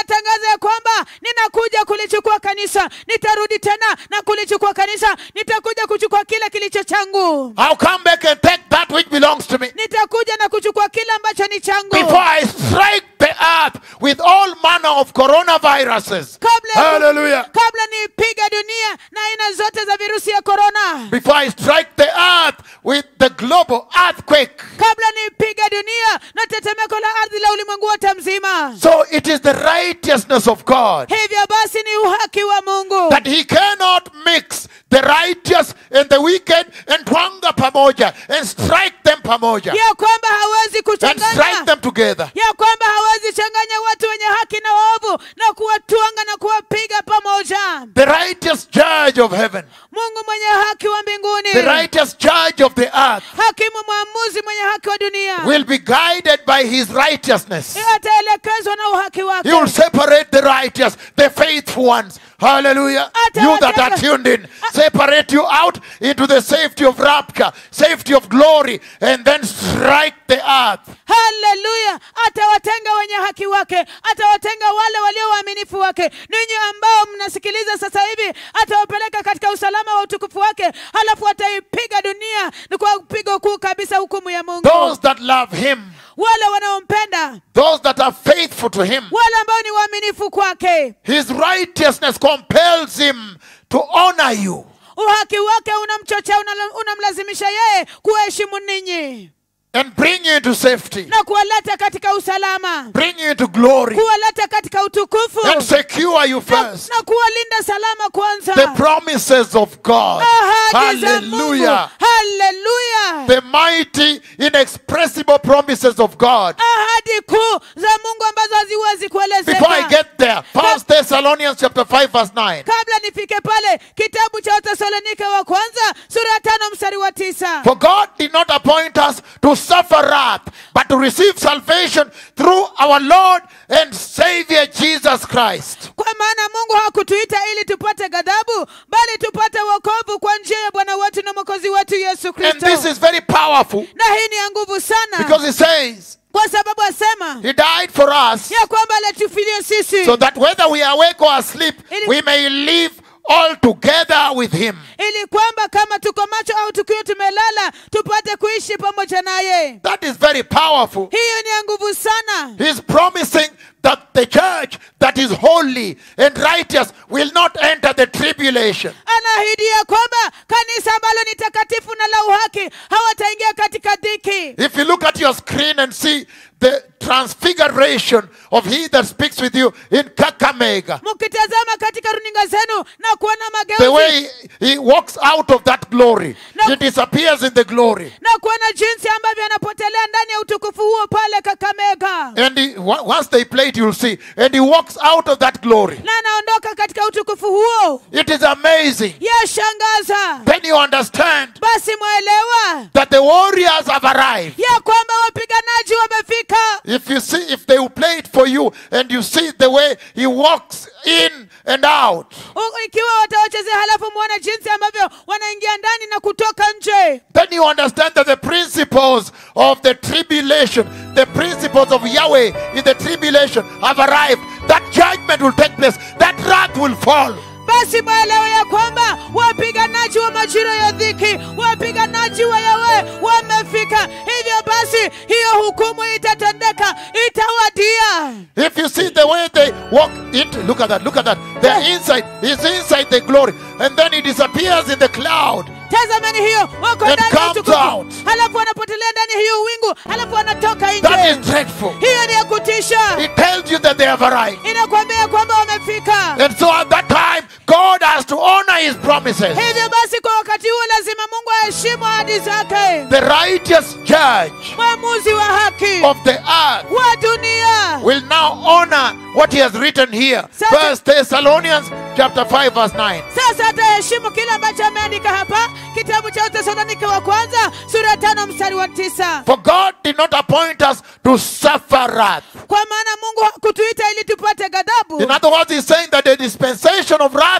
ninatangaza ya kwamba ninakuja kulichukua kanisa nitarudi tena na kulichukua kanisa nitakuja kuchukua kile kilicho changu I'll come back and take that which belongs to me. nitakuja na kuchukua kile ambacho ni changu Before I strike the earth with all manner of coronaviruses. kabla ya ku- Hallelujah. kabla niipiga dunia na aina zote za virusi ya korona Before I strike the earth with the global earthquake. kabla niipiga dunia na tetemeko la ardhi la ulimwengu wote mzima So it is the righteousness of God hivyo basi ni uhaki wa mungu that he cannot mix the righteous and the wicked and twanga pamoja and strike them pamoja ya kwamba hawezi and strike kuchanganya them together. ya kwamba hawezi changanya watu wenye haki na waovu na kuwatwanga na kuwapiga pamoja The righteous judge of heaven, mungu mwenye haki wa mbinguni the righteous judge of the earth hakimu mwamuzi mwenye haki wa dunia will be guided by his righteousness. ataelekezwa na uhaki He wake will separate the righteous, the faithful ones. Hallelujah. You that are tuned in, separate you out into the safety of rapture, safety of glory, and then strike the earth. haleluya atawatenga wenye haki wake atawatenga wale walio waaminifu wake ninyi ambao mnasikiliza sasa hivi atawapeleka katika usalama wa utukufu wake halafu ataipiga dunia ni kwa pigo kuu kabisa hukumu ya mungu Those that love him, wale wanaompenda those that are faithful to him, wale ambao ni waaminifu kwake his righteousness compels him to honor you. uhaki wake unamchochea unala- unamlazimisha yeye kuwaheshimu ninyi and bring you into safety, na kuwaleta katika usalama bring you into glory, kuwaleta katika utukufu and secure you na, first. na kuwalinda salama kwanza The promises of God. ahadi za mungu Hallelujah. haleluya The mighty, inexpressible promises of God. ahadi kuu za mungu ambazo haziwezi Before I kuelezeka get there, First Thessalonians chapter 5, verse 9. kabla nifike pale kitabu cha wathesalonike wa kwanza sura ya tano mstari wa tisa For God did not appoint us to suffer wrath, but to receive salvation through our Lord and Savior Jesus Christ. kwa maana mungu hakutuita ili tupate ghadhabu bali tupate wokovu kwa njia ya bwana wetu na mwokozi wetu yesu And kristo this is very powerful na hii ni ya nguvu sana because it says kwa sababu asema He died for us ya kwamba alitufilia sisi so that whether we are awake or asleep, Ili- we may live all together with Him. ili kwamba kama tuko macho au tukiwa tumelala tupate kuishi pamoja naye That is very powerful. hiyo ni ya nguvu sana He's promising that the church that is holy and righteous will not enter the tribulation. anaahidia kwamba kanisa ambalo ni takatifu na la uhaki hawataingia katika dhiki If you look at your screen and see the transfiguration of He that speaks with you in Kakamega, mkitazama katika runinga zenu na kuona the mageuzi way He walks out of that glory, No. He disappears in the glory. na kuona jinsi ambavyo anapotelea ndani ya utukufu huo pale kakamega And he, wa- once they play it, you'll see. And he walks out of that glory. na anaondoka katika utukufu huo It is amazing. yashangaza Then you understand basi mwaelewa that the warriors have arrived. ya kwamba wapiganaji wamefika If you see, if they will play it for you, and you see the way he walks in and out, U- ikiwa watawachezea halafu mwone jinsi ambavyo wanaingia ndani na kutoka nje then you understand that the principles of the tribulation, the principles of Yahweh in the tribulation have arrived. That judgment will take place. That wrath will fall. basi mwelewe ya kwamba wapiganaji wa majira ya dhiki wapiganaji wa yawe wamefika hivyo basi hiyo hukumu itatendeka itawadia If you see the way they walk into, look at that, look at that. They're inside, he's inside the glory, and then he disappears in the cloud. tazamani hiyo wako And ndani ya comes utukufu out. halafu wanapotelea ndani ya hiyo wingu halafu wanatoka That is nje dreadful. hiyo ni ya kutisha It tells you that they have arrived. inakwambia kwamba wamefika And so at that time, God has to honor his promises. hivyo basi kwa wakati huo lazima mungu aheshimu ahadi zake The righteous judge mwamuzi wa haki of the earth wa dunia will now honor what he has written here. Sasa- First Thessalonians chapter 5, verse 9. sasa ataheshimu kile ambacho ameandika hapa kitabu cha utesalonike wa kwanza sura ya tano mstari wa tisa For God did not appoint us to suffer wrath. kwa maana mungu hakutuita ili tupate ghadhabu In other words, he's saying that the dispensation of wrath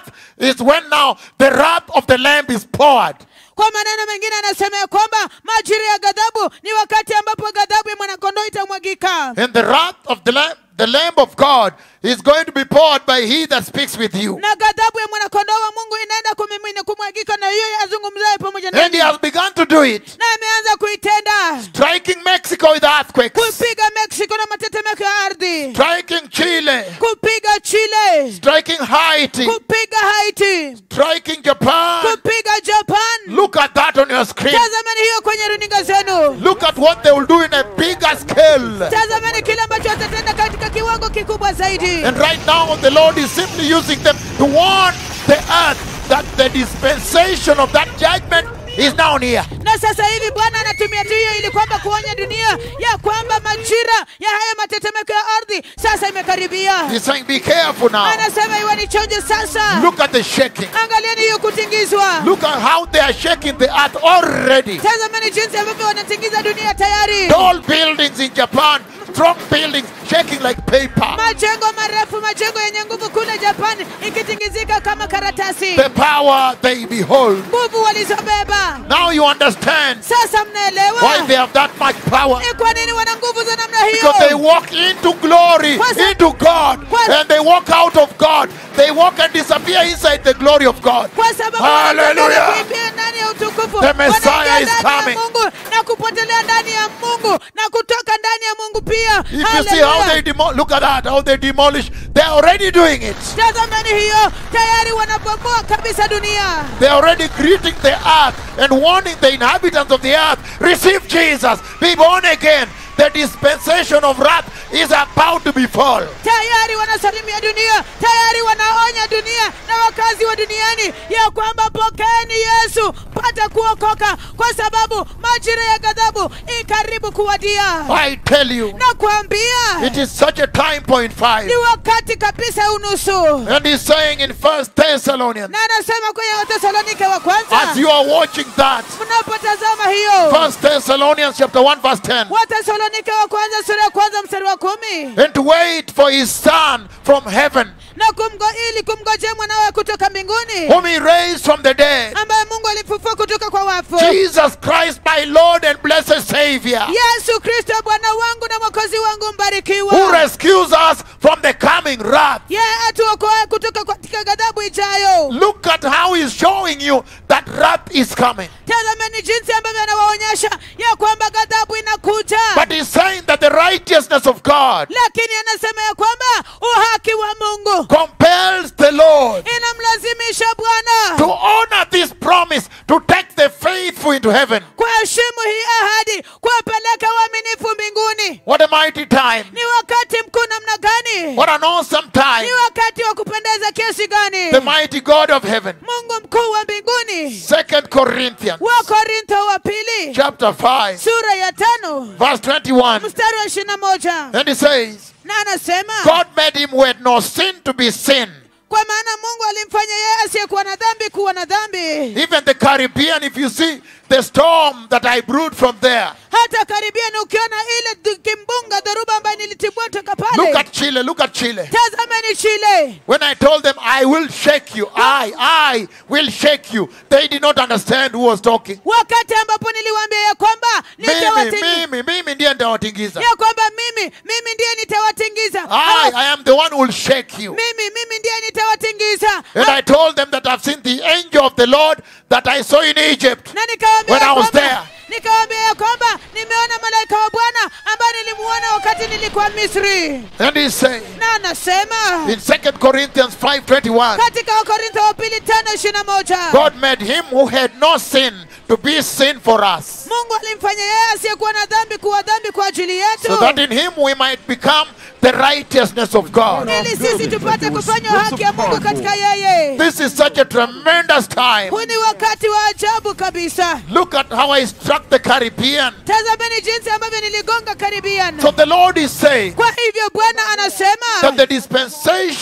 is when now the wrath of the Lamb is poured. kwa maneno mengine anasema ya kwamba majira ya ghadhabu ni wakati ambapo ghadhabu ya mwanakondoo itamwagika And the wrath of the Lamb, the Lamb of God is going to be poured by he that speaks with you. na ghadhabu ya mwanakondoo wa mungu inaenda kumimina kumwagika na hiyo azungumzaye pamoja And he nami has begun to do it, na ameanza kuitenda striking Mexico with earthquakes, kupiga mexico na matetemeko ya ardhi striking Chile, kupiga chile striking Haiti, kupiga haiti striking Japan. kupiga japan Look at that on your screen. tazamani hiyo kwenye runinga zenu Look at what they will do in a bigger scale. tazamani kile ambacho watatenda katika kiwango kikubwa zaidi And right now, the Lord is simply using them to warn the earth that the dispensation of that judgment is now near. na sasa hivi bwana anatumia tu hiyo ili kwamba kuonya dunia ya kwamba majira ya haya matetemeko ya ardhi sasa imekaribia He's saying, Be careful now. anasema iwe ni chonjo sasa Look at the shaking. angalieni hiyo kutingizwa Look at how they are shaking the earth already. tazamani jinsi ambavyo wanatingiza dunia tayari Tall buildings in Japan, strong buildings shaking like paper. majengo marefu majengo yenye nguvu kule japani ikitingizika kama karatasi The power they behold. nguvu walizobeba Now you understand sasa why mnaelewa they have that much power. ni kwa nini wana nguvu za namna Because they hiyo walk into glory, Kwa sa- into God, Kwa- and they walk out of God. They walk and disappear inside the glory of God. kwa sababu Hallelujah. wanataka kuingia ndani ya utukufu The Messiah Wanaingia is ndani ya coming. mungu na kupotelea ndani ya mungu na kutoka ndani ya mungu pia If you see how Hallelujah. they demo- look at that, how they demolish, they're already doing it. tazamani hiyo tayari wanabomoa kabisa dunia They're already greeting the earth and warning the inhabitants of the earth receive Jesus, be born again. The dispensation of wrath is about to befall. tayari wanasalimia dunia tayari wanaonya dunia na wakazi wa duniani ya kwamba pokeeni yesu pata kuokoka kwa sababu majira ya ghadhabu ikaribu kuwadia I tell you, na kuambia it is such a time point five. ni wakati kabisa unusu And he's saying in First Thessalonians, na anasema kwenye watesalonike wa as kwanza you are watching that, mnapotazama hiyo First Thessalonians chapter 1 verse 10. watesalonike wa kwanza sura ya kwanza mstari wa kumi And to wait for his son from heaven, na kumgo ili kumgojea mwanawe kutoka mbinguni whom he raised from the dead, ambaye mungu alifufua kutoka kwa wafu Jesus Christ, my Lord and blessed Savior, yesu kristo bwana wangu na mwokozi wangu who mbarikiwa rescues us from the coming wrath. yeye atuokoe kutoka katika ghadhabu ijayo Look at how he's showing you that wrath is coming. tazameni jinsi ambavyo anawaonyesha ya kwamba ghadhabu inakuja But he's saying that the righteousness of God lakini anasema ya kwamba uhaki wa mungu compels the Lord inamlazimisha bwana to honor this promise to take the faithful into heaven. kuheshimu hii ahadi kuwapeleka waaminifu mbinguni What a mighty time. ni wakati mkuu namna gani What an awesome time. ni wakati wa kupendeza kiasi gani The mighty God of heaven. mungu mkuu wa mbinguni Second Corinthians wa korintho wa pili chapter 5 sura ya tano verse 21. mstari wa ishirini na moja And he says, na anasema God made him who had no sin to be sin. kwa maana mungu alimfanya yeye asiyekuwa na dhambi kuwa na dhambi Even the Caribbean, if you see the storm that I brewed from there. hata karibia ni ukiona ile du- kimbunga dhoruba ambayo nilitibua toka Look pale at Chile, look at Chile. tazameni chile When I told them I will shake you, I, I will shake you, they did not understand who was talking. wakati ambapo niliwaambia ya kwamba Mimi, nitawatingiza mimi, mimi ndiye nitawatingiza. ya kwamba mimi mimi ndiye nitawatingiza I, Hawa- I am the one who will shake you. mimi mimi ndiye nitawatingiza And I told them that I've seen the angel of the Lord that I saw in Egypt. na nikawaambia When ya I was kwamba- there. nikawaambia ya kwamba nimeona malaika wa bwana ambaye nilimuona wakati nilikuwa misri And he's saying na anasema in 2 Corinthians 5:21, katika wakorintho wa pili tano ishirini na moja God made him who had no sin to be sin for us, mungu alimfanya yeye asiyekuwa na dhambi kuwa dhambi kwa ajili yetu so that in him we might become the righteousness of God. ili sisi tupate kufanywa haki ya mungu katika yeye This is such a tremendous time. huu ni wakati wa ajabu kabisa Look at how I struck the Caribbean. tazameni jinsi ambavyo niligonga karibian So the Lord is saying kwa hivyo bwana anasema that the dispensation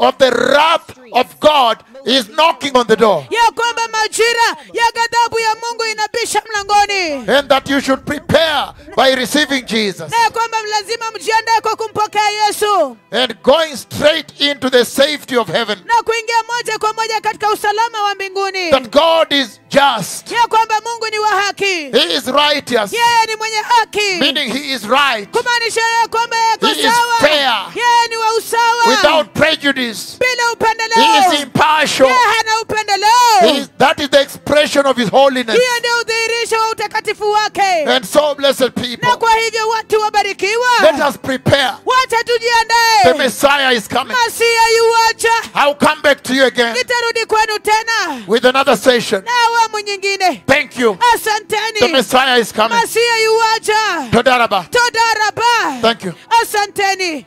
of the wrath of God is knocking on the door. ya kwamba majira ya ghadhabu ya mungu inabisha mlangoni And that you should prepare by receiving Jesus na ya kwamba lazima mjiandae kwa kumpokea yesu and going straight into the safety of heaven. na kuingia moja kwa moja katika usalama wa mbinguni That God is just, ya kwamba mungu ni wa haki He is righteous, yeye ni mwenye haki meaning He is right kumaanisha ya kwamba yako He is sawa fair. yeye ni wa usawa without prejudice. bila He upendeleo is impartial. yeye hana He upendeleo is, that is the expression of His holiness. hiyo ndio udhihirisho wa utakatifu wake And so, blessed people, na kwa hivyo watu wabarikiwa let us prepare. wacha The tujiandae Messiah is coming. masia yuwacha I'll come back to you again nitarudi kwenu tena with another session. na awamu nyingine Thank you. The asanteni Messiah is coming. masia yuwacha Todaraba. todaraba Thank you. asanteni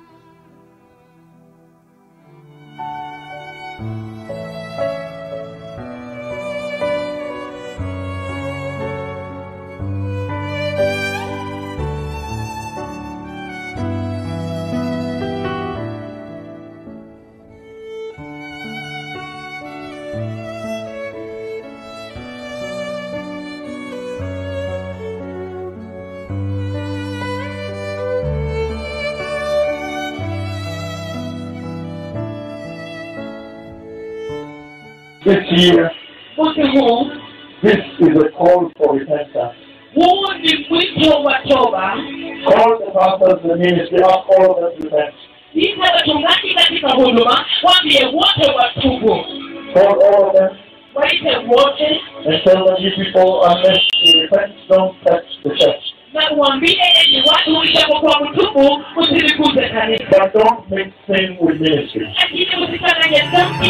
This year, Mwaka huu this is a call for repentance. huu ni mwito wa toba. Call the pastors, the ministry, ask all of us to repent. Ita wachungaji katika huduma, waambie wote watubu, Call all of them waite wote and tell them, you people, unless you repent, don't touch the church. na uambie enyi watu, ijapokuwa mtubu, usiliguze kanisa, But don't mix sin with ministry. lakini usichanganye dhambi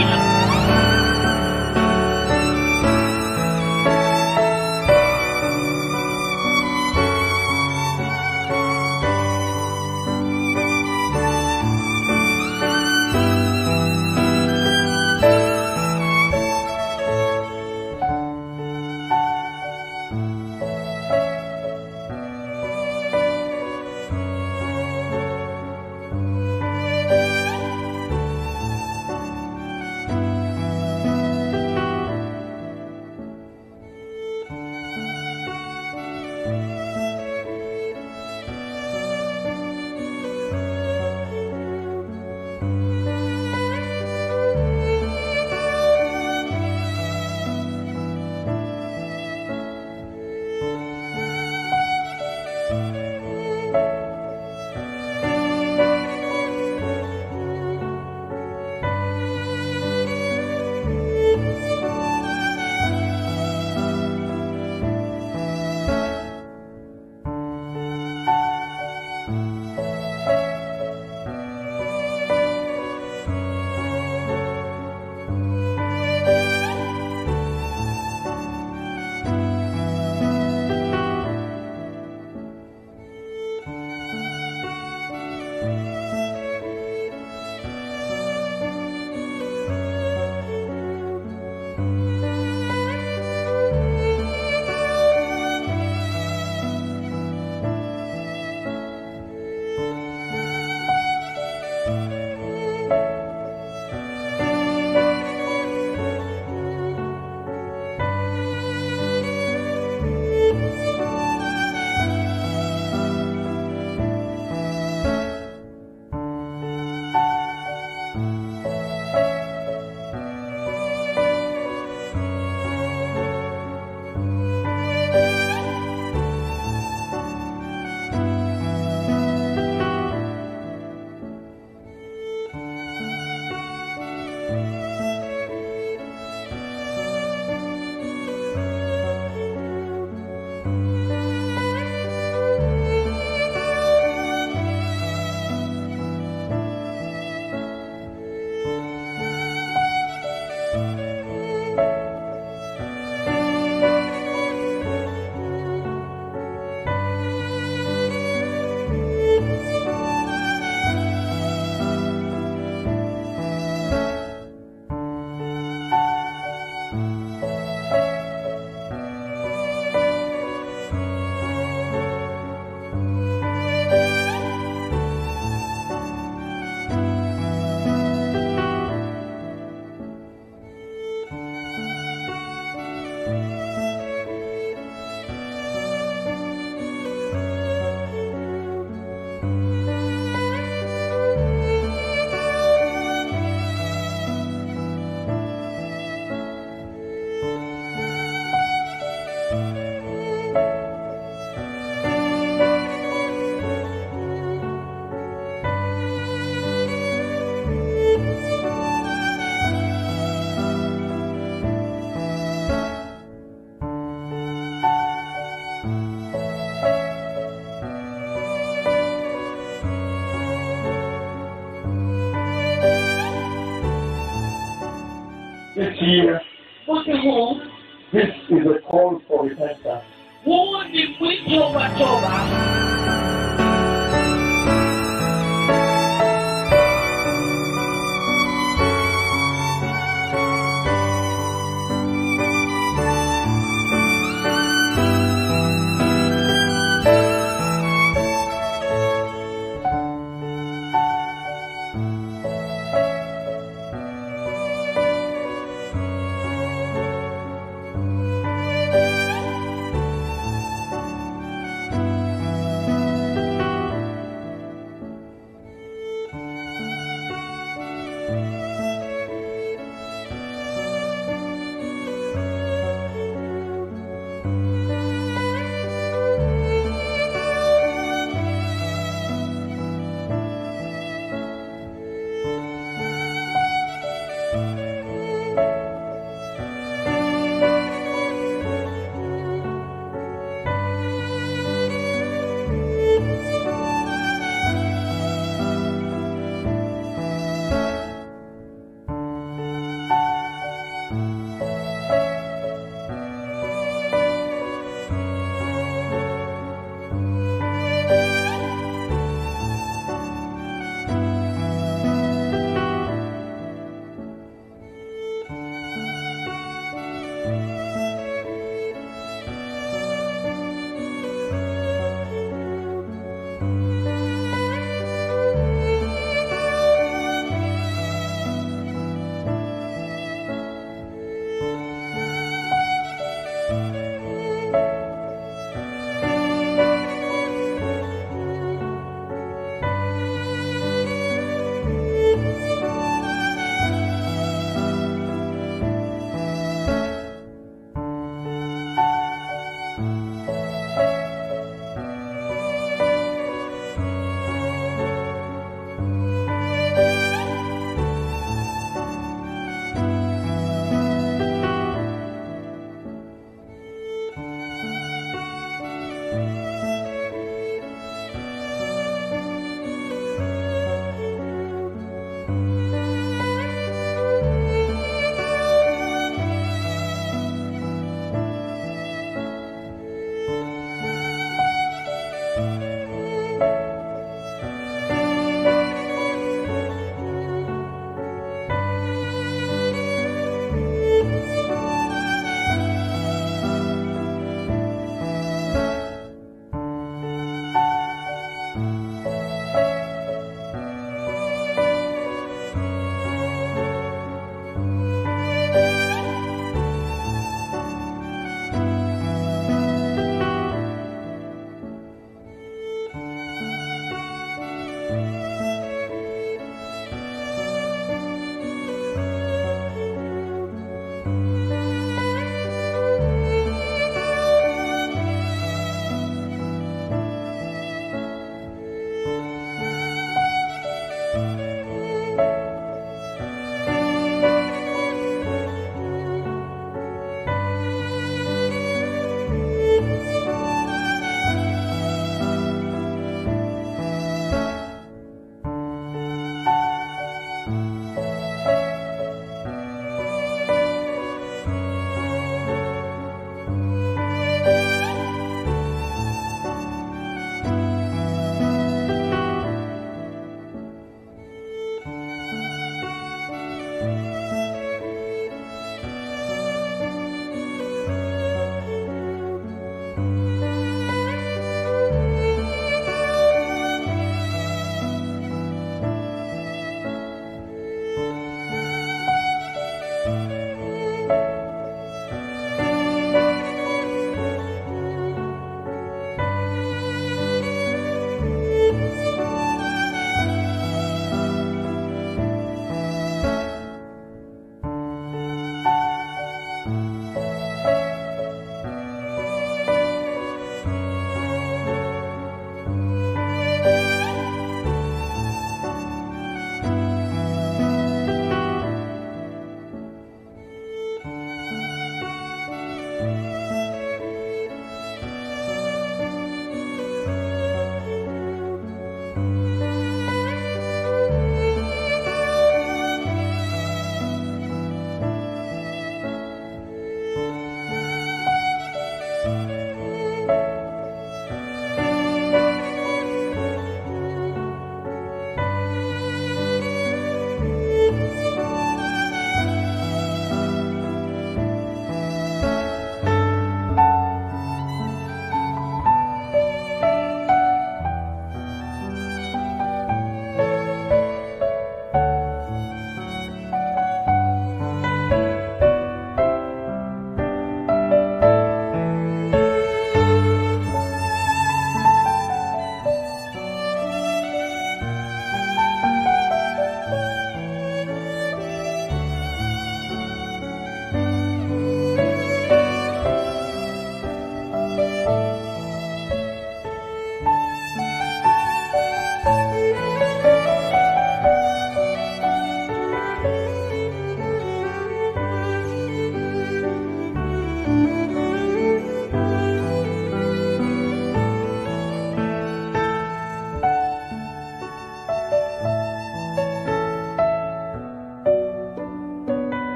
This year, mwaka huu this is a call for repentance. huu ni mwito wa toba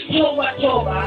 wito wa toba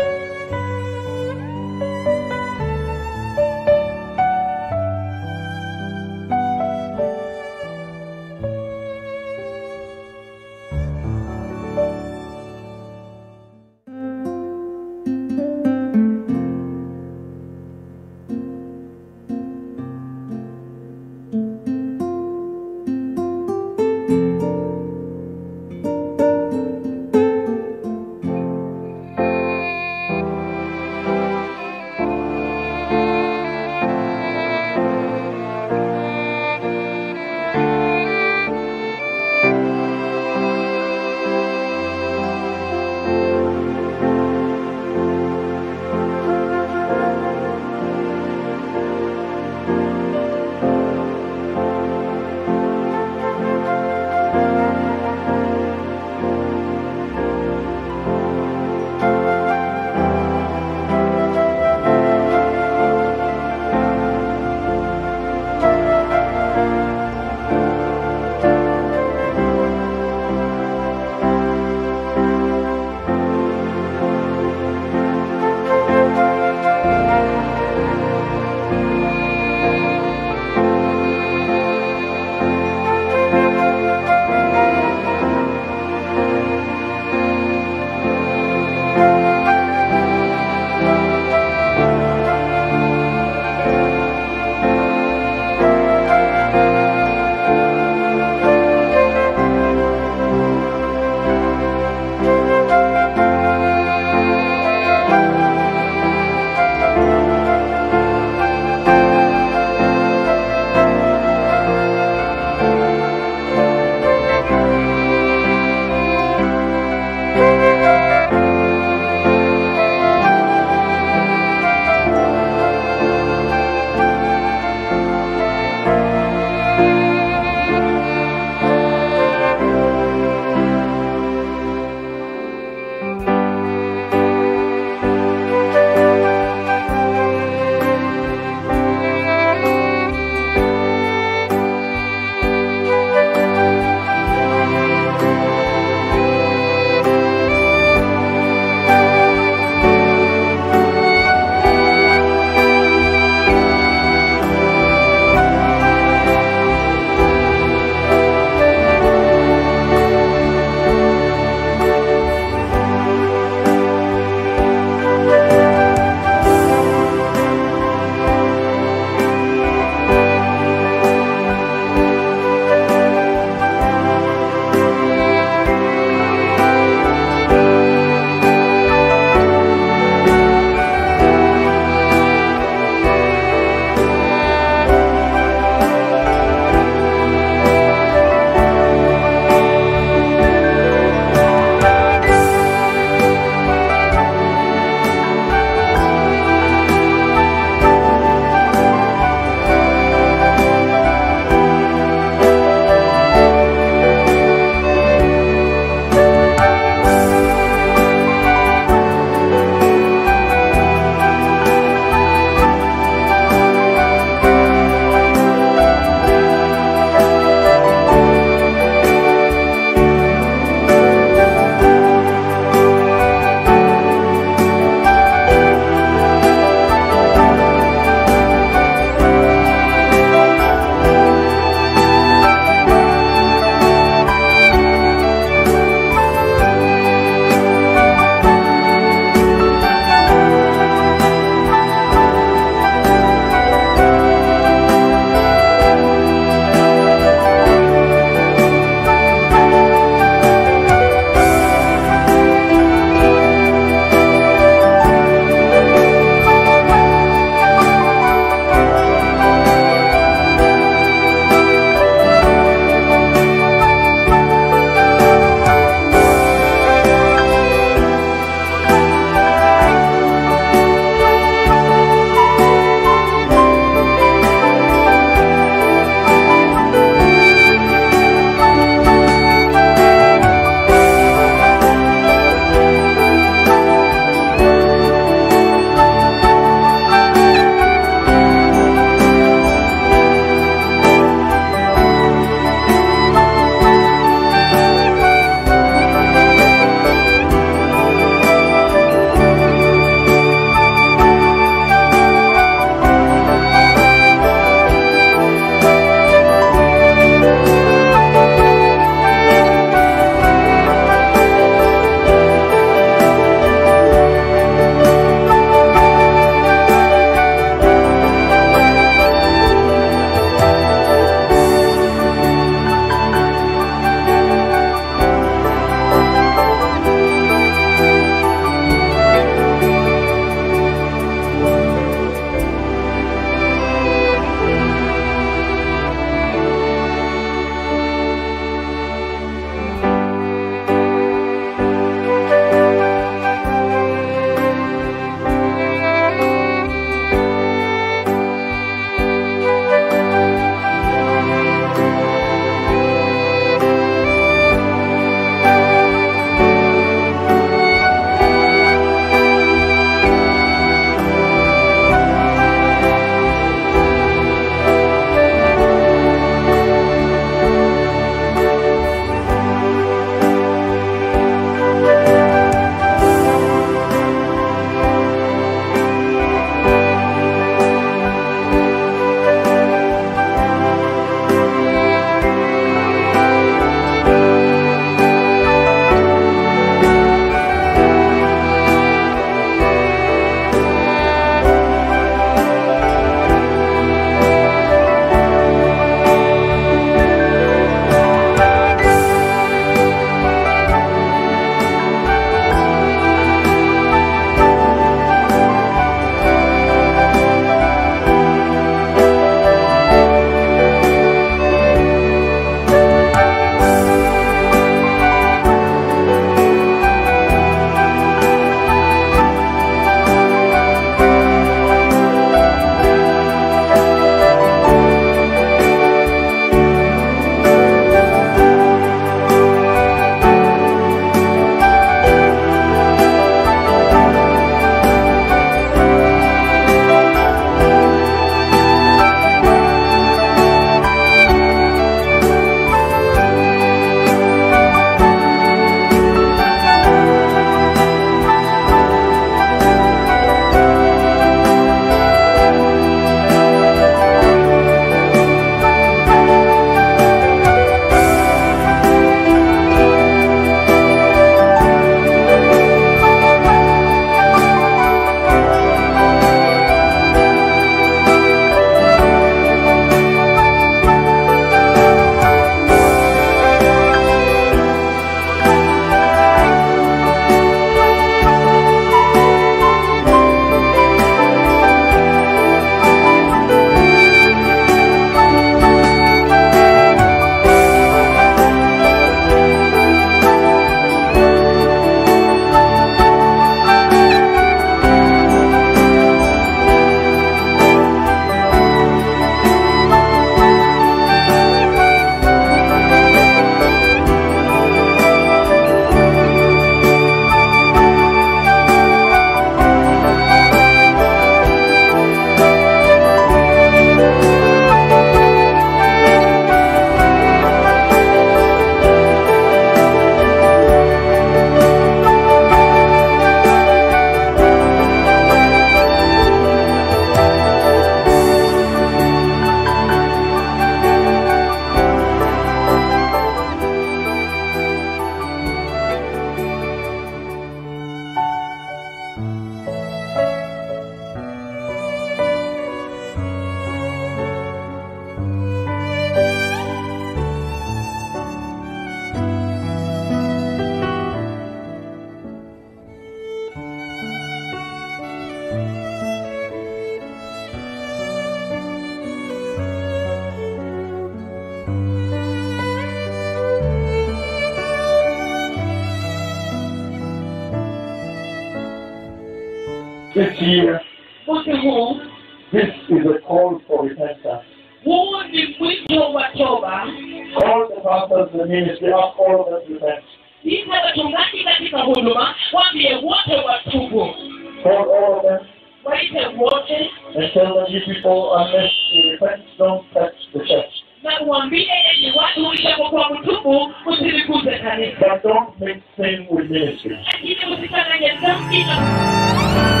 This year, mwaka huu this is a call for repentance. huu ni mwito wa toba Call the pastors, the ministry, ask all of them to repent. ita wachungaji katika huduma waambie wote watubu Call all of them waite wote and tell them, you people, unless you repent, don't touch the church. na uambie enyi watu ishapokuwa mtubu usiliguze kanisa But don't mix sin with ministry. lakini usichanganye dhambi na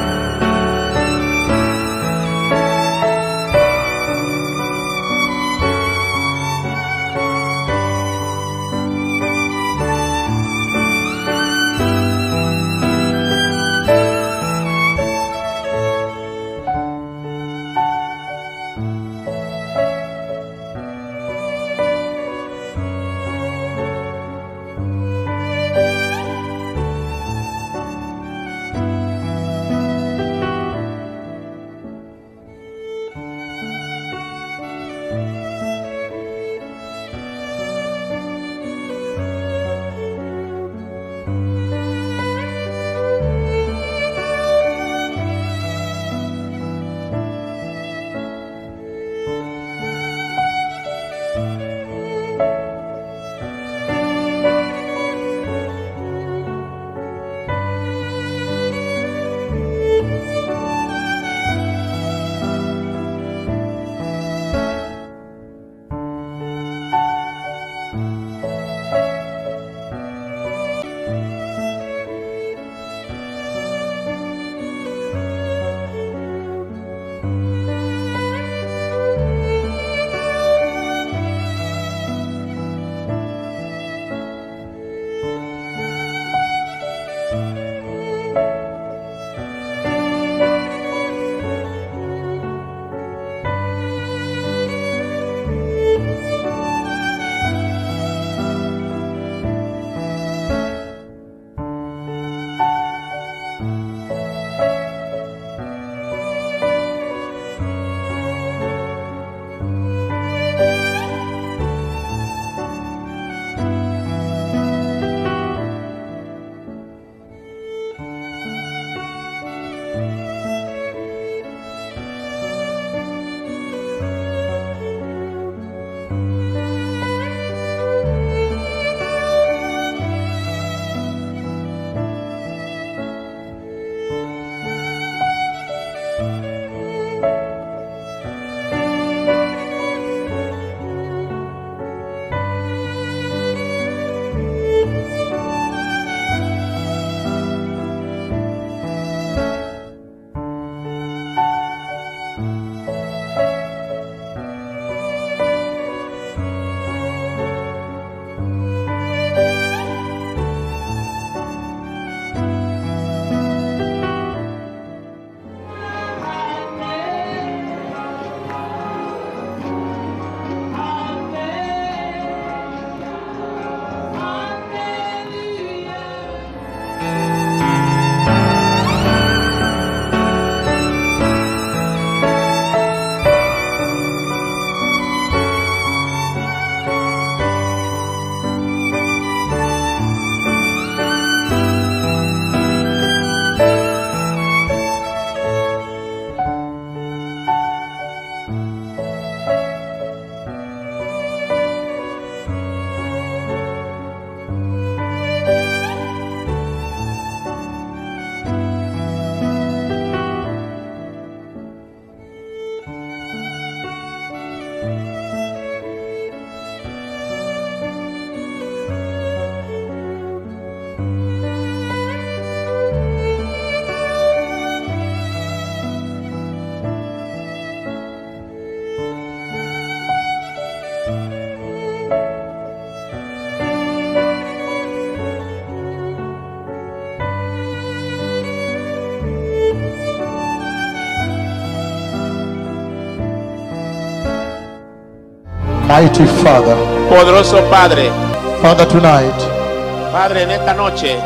Mighty Father, Poderoso Padre, Father, tonight Padre, en esta noche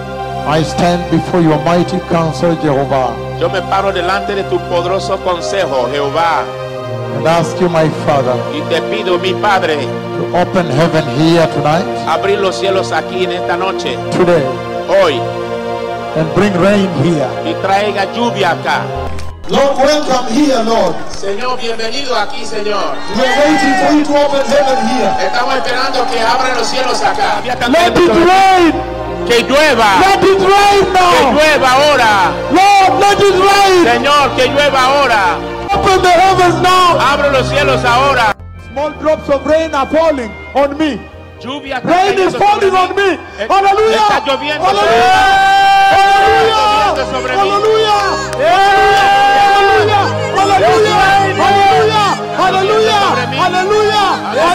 I stand before your mighty counsel, Jehovah, yo me paro delante de tu poderoso consejo, Jehová, and ask you, my Father, y te pido, mi Padre, to open heaven here tonight, abrir los cielos aquí en esta noche, today, hoy, and bring rain here. y traiga lluvia acá. Lord, welcome here, Lord. Señor, bienvenido aquí, Señor. We are waiting for you to open heaven here. Estamos esperando que abran los cielos acá. Let it rain! Que llueva. Let it rain Que now! llueva ahora. Lord, let it rain! Señor, que llueva ahora. Open the heavens now! Abro los cielos ahora. Small drops of rain are falling on me. Lluvia está Rain is cayendo falling sobre on mí. me. Eh, Hallelujah! Está lloviendo sobre mí. Hallelujah! Está lloviendo sobre mí. Hallelujah! Hallelujah! Hallelujah! Hallelujah! Hallelujah! Hallelujah!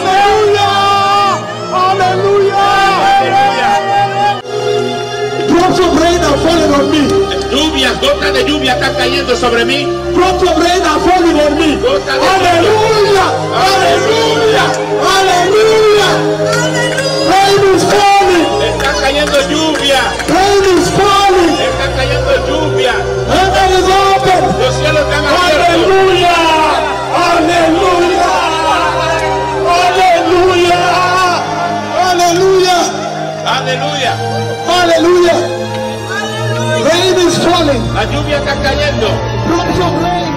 Hallelujah! Hallelujah! Drops of rain are falling on me. Lluvias, gotas de lluvia están cayendo sobre mí. Drops of rain are falling on me. Gotas de Hallelujah! Hallelujah! Hallelujah! Rain is falling! Está cayendo lluvia. Rain is falling! Está cayendo lluvia. Heaven is open! Los cielos están abiertos. Hallelujah! Hallelujah! Hallelujah! Hallelujah! Aleluya. Hallelujah! Rain is falling! La lluvia está cayendo. Drops of rain!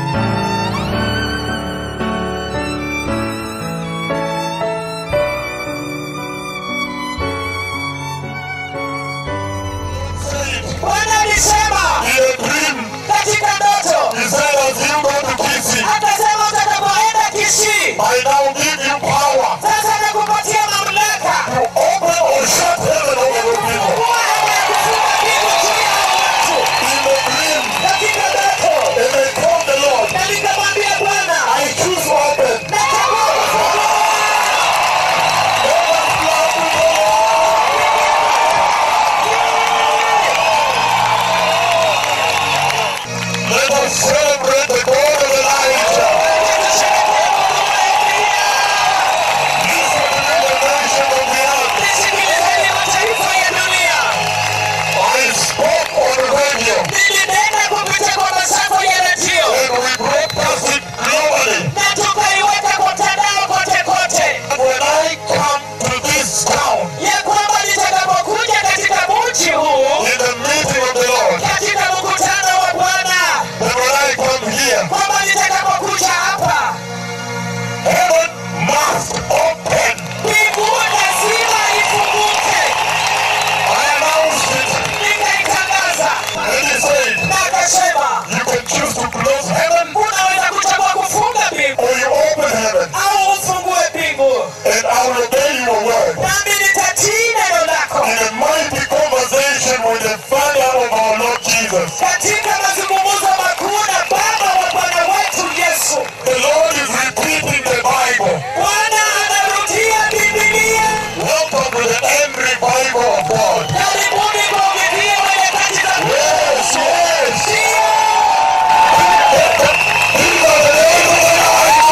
Bwana alisema katika ndoto, akasema utakapoenda Kisii, sasa nakupatia mamlaka kuwa ya kufunga mbingu juu ya watu. Katika ndoto, na nikamwambia Bwana, nachagua kufungua. Let us celebrate the God of Elijah. Listen to the nation of the earth. Nisikilizeni mataifa ya dunia. I spoke on the radio Nilinena kupitia kwa masafa ya redio and we broadcast it globally. na tukaiweka kwa mtandao kote kote, When I come to this town ya kwamba nitakapokuja katika mji huu in the meeting of the Lord, katika mkutano wa Bwana, and when I come here, kwamba nitakapokuja hapa heaven must open. mbingu lazima ifunguke. I announced it Nikaitangaza and he said, na akasema, you can choose to close heaven unaweza kuchagua kufunga mbingu or you open heaven au ufungue mbingu, and I will obey your word. nami nitatii neno lako. In a mighty conversation with the Father of our Lord Jesus. Katika mazungumzo makuu na Baba wa Bwana wetu Yesu, The Lord is repeating the Bible. Bwana anarudia Biblia. Welcome to the end revival of God. Karibuni kwa uvivio wa nyakati za Yes, yes. Ndio. These are the days of Elijah.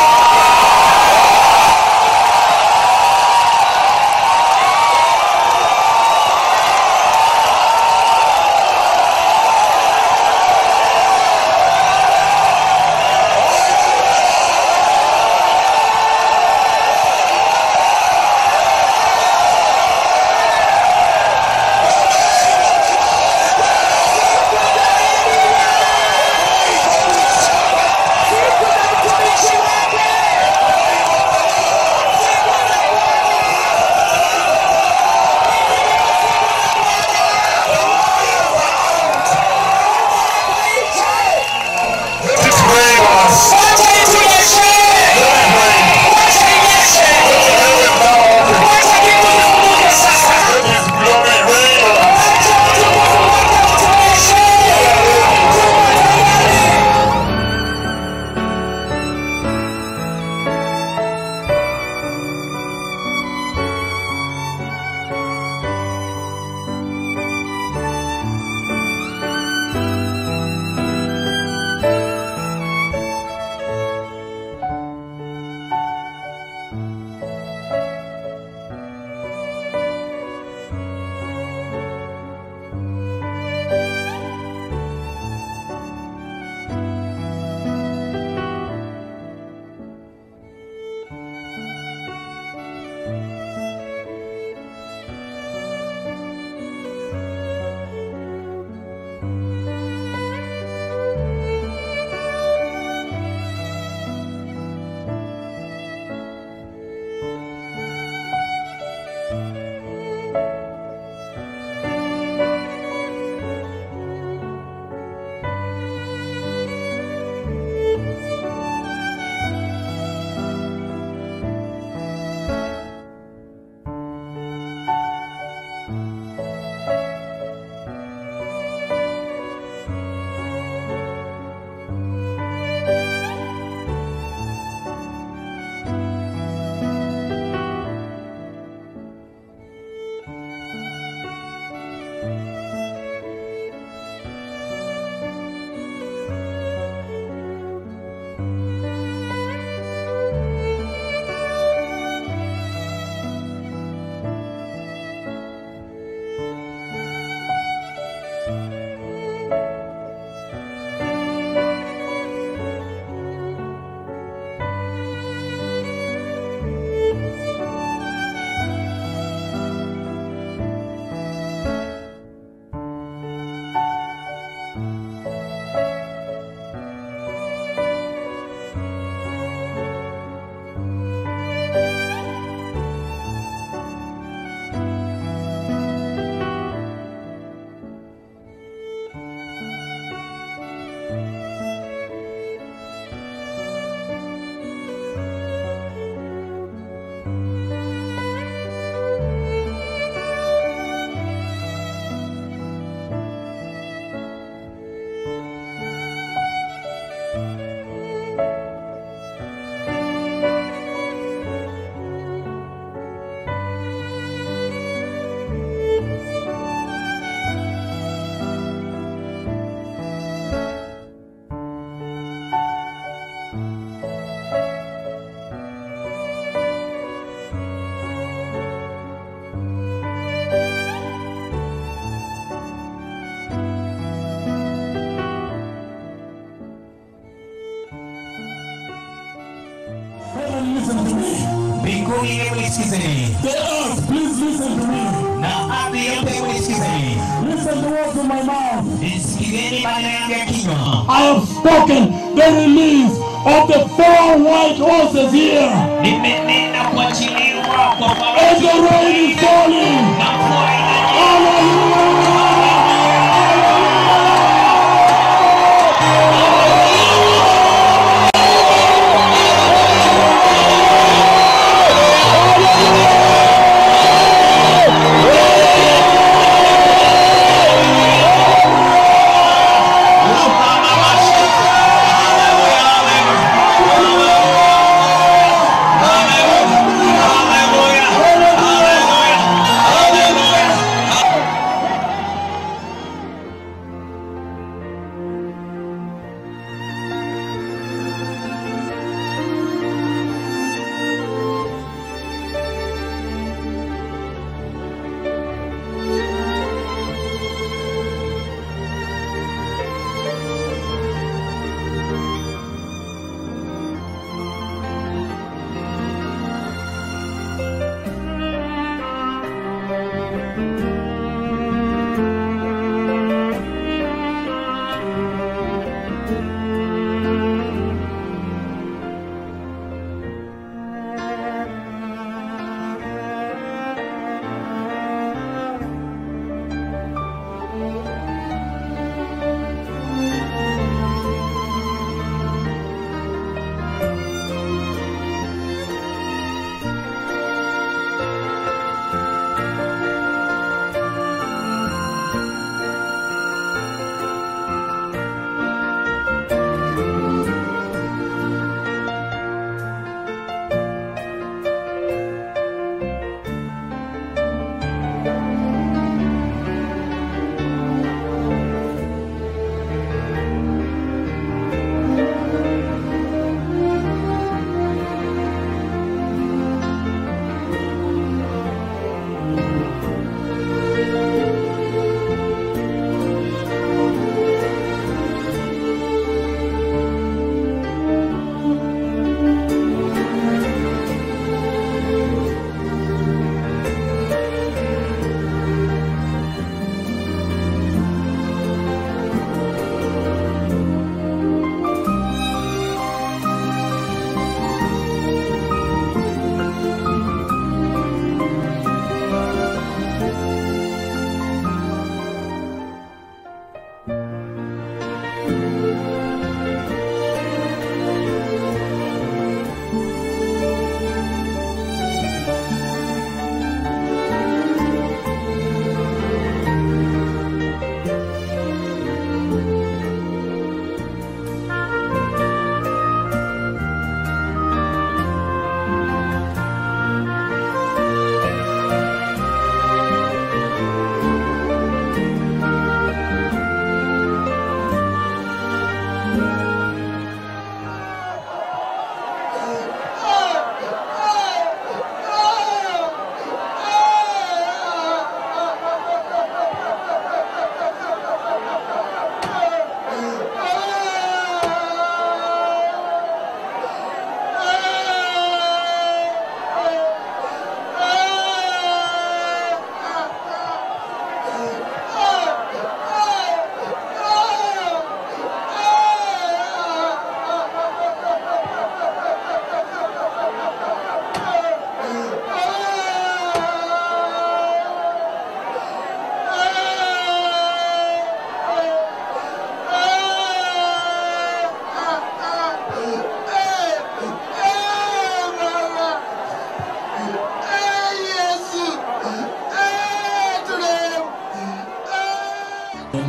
Heaven, listen to me. mbinguni hebu nisikizeni The earth, please listen to me. na ardhi yote hebu nisikizeni Listen to what's in my mouth. nisikizeni maneno yangu ya kinywa I have spoken the release of the four white horses here. nimenena kuachiliwa kwa And the rain is falling. na mvua inanyesha Hallelujah. Hallelujah. Hallelujah.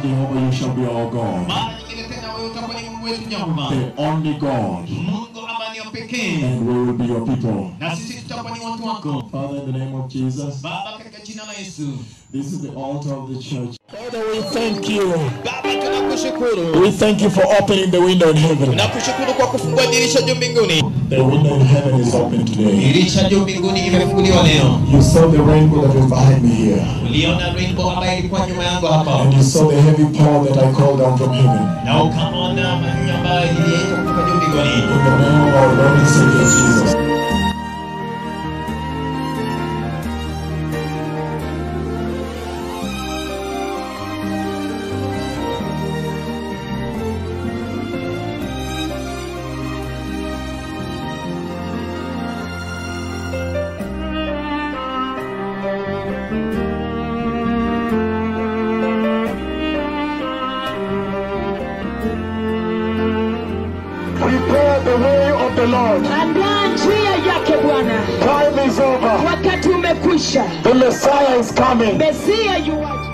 Jehovah, you shall be our God. mara nyingine tena wewe utakuwa ni mungu wetu jehova The only God. mungu ambaye ni wa pekee And we will be your people. na sisi tutakuwa ni watu wako Father, in the name of Jesus, baba katika jina la yesu this is the altar of the church. Father, we thank you. baba tunakushukuru We thank you for opening the window in heaven. tunakushukuru kwa kufungua dirisha juu mbinguni The window in heaven is open today. dirisha juu mbinguni imefunguliwa leo You saw the rainbow that was behind me here. uliona rainbow ambayo ilikuwa nyuma yangu hapa And you saw the heavy pour that I called down from heaven. na ukaona maneno ambayo iliyeitwa kutoka juu mbinguni In the name of our Lord and Savior Jesus. Prepare the way of the Lord. andaa njia yake bwana Time is over. wakati umekwisha The Messiah is coming. mesia yuwaja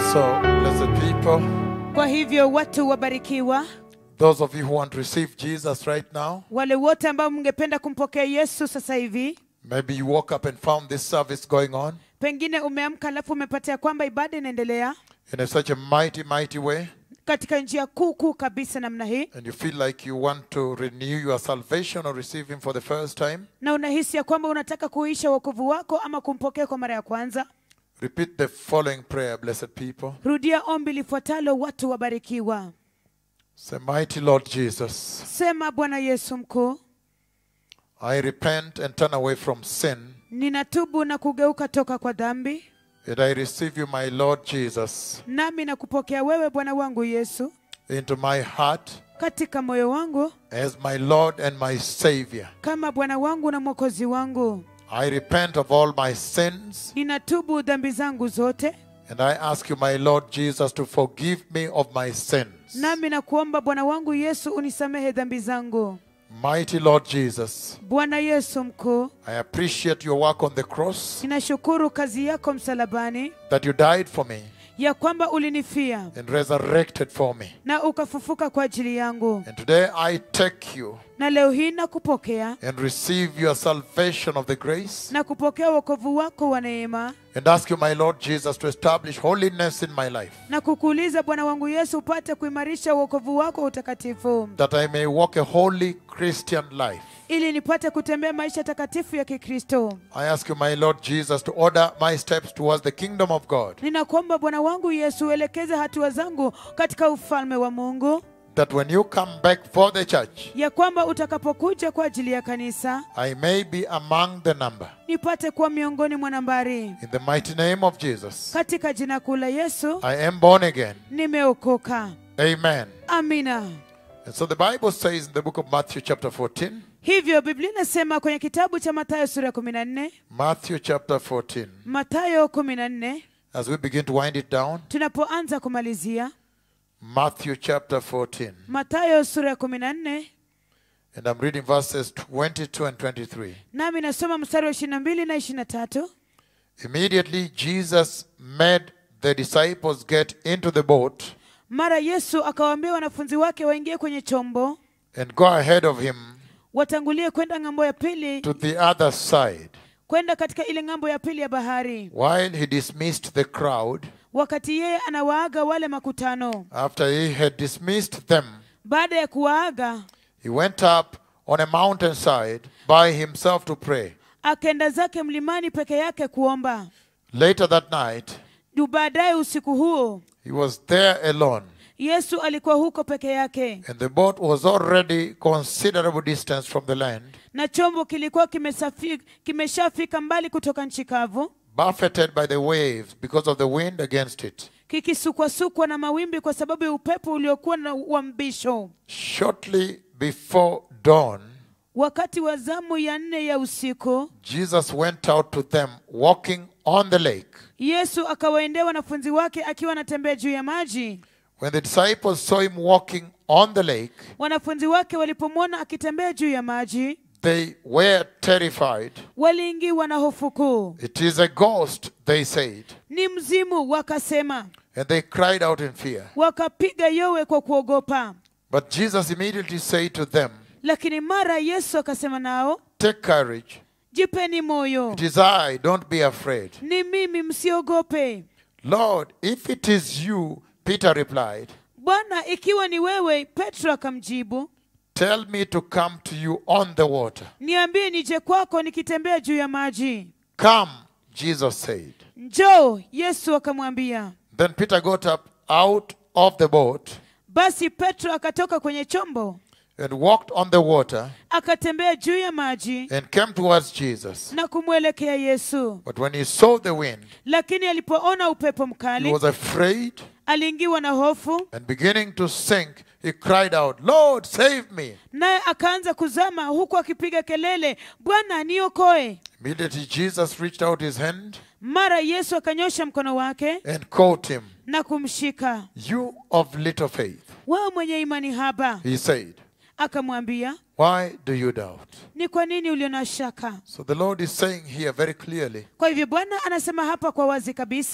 So, blessed people, kwa hivyo watu wabarikiwa those of you who want to receive Jesus right now, wale wote ambao mngependa kumpokea yesu sasa hivi maybe you woke up and found this service going on pengine umeamka alafu umepatia kwamba ibada inaendelea in a, such a mighty, mighty way, katika njia kuu kuu kabisa namna hii and you feel like you want to renew your salvation or receive Him for the first time, na unahisi ya kwamba unataka kuisha wokovu wako ama kumpokea kwa mara ya kwanza repeat the following prayer, blessed people. rudia ombi lifuatalo watu wabarikiwa Say, Mighty Lord Jesus, sema bwana yesu mkuu I repent and turn away from sin, ninatubu na kugeuka toka kwa dhambi and I receive you, my Lord Jesus, nami nakupokea wewe bwana wangu yesu into my heart katika moyo wangu as my Lord and my Savior. kama bwana wangu na mwokozi wangu I repent of all my sins, ninatubu dhambi zangu zote and I ask you, my Lord Jesus, to forgive me of my sins. nami nakuomba bwana wangu yesu unisamehe dhambi zangu Mighty Lord Jesus, bwana yesu mkuu I appreciate your work on the cross, ninashukuru kazi yako msalabani that you died for me ya kwamba ulinifia and resurrected for me. na ukafufuka kwa ajili yangu And today I take you na leo hii nakupokea and receive your salvation of the grace na kupokea wokovu wako wa neema and ask you, my Lord Jesus, to establish holiness in my life, na kukuuliza bwana wangu yesu upate kuimarisha wokovu wako wa utakatifu that I may walk a holy Christian life. ili nipate kutembea maisha takatifu ya kikristo I ask you, my Lord Jesus, to order my steps towards the kingdom of God, ninakuomba bwana wangu yesu uelekeze hatua zangu katika ufalme wa mungu that when you come back for the church, ya kwamba utakapokuja kwa ajili ya kanisa I may be among the number. nipate kuwa miongoni mwa nambari In the mighty name of Jesus, katika jina kuu la yesu I am born again. nimeokoka Amen. amina And so the Bible says in the book of Matthew, chapter 14, hivyo biblia inasema kwenye kitabu cha matayo sura ya kumi na nne Matthew chapter 14, matayo kumi na nne as we begin to wind it down, tunapoanza kumalizia Matthew chapter 14, matayo sura ya kumi na nne and I'm reading verses 22 and 23. nami nasoma mstari wa ishiri na mbili na ishiri na tatu Immediately Jesus made the disciples get into the boat mara yesu akawaambia wanafunzi wake waingie kwenye chombo and go ahead of him watangulie kwenda ng'ambo ya pili to the other side kwenda katika ile ng'ambo ya pili ya bahari while he dismissed the crowd. wakati yeye anawaaga wale makutano After he had dismissed them, baada ya kuwaaga he went up on a mountainside by himself to pray. akaenda zake mlimani peke yake kuomba Later that night, Du baadaye usiku huo he was there alone, yesu alikuwa huko peke yake and the boat was already considerable distance from the land, na chombo kilikuwa kimesafi- kimeshafika mbali kutoka nchi kavu buffeted by the waves because of the wind against it. kikisukwasukwa na mawimbi kwa sababu ya upepo uliokuwa na uambisho Shortly before dawn, wakati wa zamu ya nne ya usiku Jesus went out to them walking on the lake. yesu akawaendea wanafunzi wake akiwa anatembea juu ya maji When the disciples saw him walking on the lake, wanafunzi wake walipomwona akitembea juu ya maji they were terrified. waliingiwa na hofu kuu It is a ghost, they said, ni mzimu wakasema and they cried out in fear. wakapiga yowe kwa kuogopa But Jesus immediately said to them, lakini mara yesu akasema nao Take courage. jipeni moyo It is I, don't be afraid. ni mimi msiogope Lord, if it is you, Peter replied, bwana ikiwa ni wewe petro akamjibu tell me to come to you on the water. niambie nije kwako nikitembea juu ya maji Come, Jesus said. njoo yesu akamwambia Then Peter got up out of the boat basi petro akatoka kwenye chombo and walked on the water akatembea juu ya maji and came towards Jesus. na kumwelekea yesu But when he saw the wind, lakini alipoona upepo he mkali was afraid aliingiwa na hofu and beginning to sink, he cried out, Lord, save me. naye akaanza kuzama huku akipiga kelele bwana niokoe Immediately Jesus reached out his hand mara yesu akanyosha mkono wake and caught him. na kumshika You of little faith, wewe mwenye imani haba he said. akamwambia Why do you doubt? ni kwa nini ulio na shaka So the Lord is saying here very clearly kwa hivyo bwana anasema hapa kwa wazi kabisa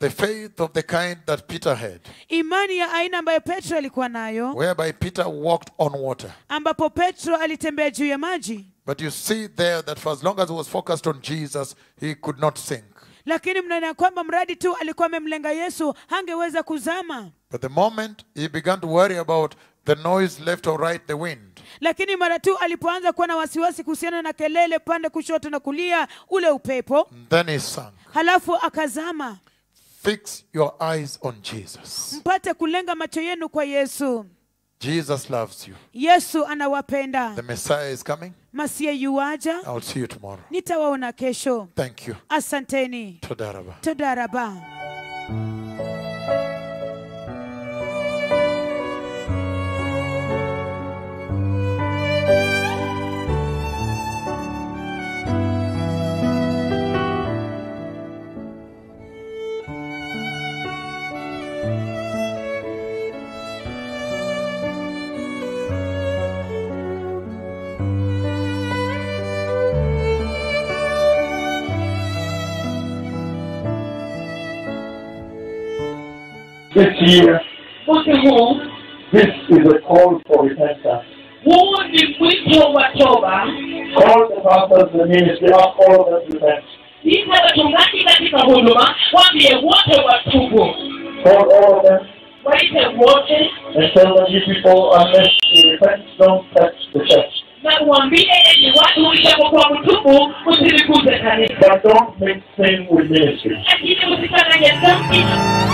the faith of the kind that Peter had, imani ya aina ambayo petro alikuwa nayo whereby Peter walked on water. ambapo petro alitembea juu ya maji But you see there that for as long as he was focused on Jesus, he could not sink. lakini mnaona ya kwamba mradi tu alikuwa amemlenga yesu hangeweza kuzama But the moment he began to worry about the noise left or right, the wind, lakini mara tu alipoanza kuwa na wasiwasi kuhusiana na kelele pande kushoto na kulia ule upepo then he sank. halafu akazama Fix your eyes on Jesus. mpate kulenga macho yenu kwa yesu Jesus loves you. yesu anawapenda The Messiah is coming. masie yuaja I'll see you tomorrow. nitawaona kesho Thank you. asanteni Todaraba. todaraba This year, mwaka huu this is a call for repentance. huu ni mwito wa toba Call the pastors, the ministry, ask all of them to repent. ita wachungaji katika huduma waambie wote watubu Call all of them waite wote and tell them, you people, unless you repent, don't touch the church. na uambie enyi watu ishapokuwa mtubu usilikuze kanisa But don't mix sin with ministry. lakini usichanganye dhambi